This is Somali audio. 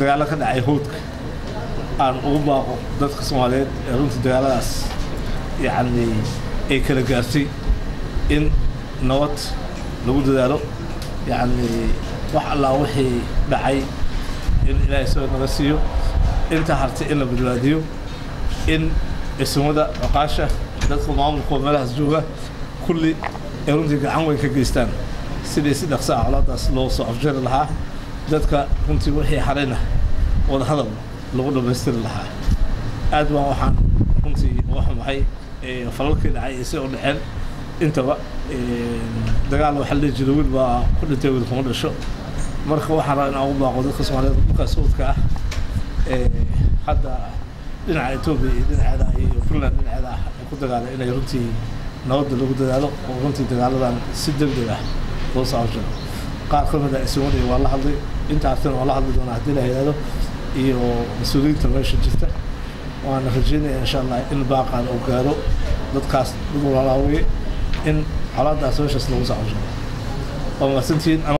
dagaalo ka dhacay howdka aan ugu baaqo dadka soomaaliyeed ee runtii dagaaladaas yacni ay kala gaartay in nabad lagu dadaalo yacni wax allaa wixii dhacay in ilaahay soo naga siiyo inta hartay in la badbaadiyo in ismada oqaasha dadka maamulka meelahaas jooga kulli ay runtii gacan weyn ka geystaan sidii si dhaqso ah colaadaas loo soo afjari lahaa dadka runtii wixii harayna wada hadal lagu dhammaystiri lahaa aad baan waxaan runtii uga xumahay falalkii dhacay ee si u dhaceen intaba dagaal waxaa la dhihi jiray wiil baa ku dhintay wiil kuma dhasho marka waxaan rabaa inaan ugu baaqo dadka soomaaliyeed dhulka saudka ah hadda dhinaca etoobiya iyo dhinaceeda iyo puntland dhinaceeda ah ee ku dagaalay inay runtii nabadda lagu dadaalo oo runtii dagaaladan si degdeg ah loo soo afjaro qaar ka mid ah ismaniya waa la hadlay inta artana waa la hadli doonaa haddii la yidhaahdo iyo mas-uuliyiinta meesha jirta waana rajeynaya insha allah in baaqaan uu gaaro dadkaas dad walaalaawaye in colaadaas meeshaas lagu soo afjaro waa mahadsantihiin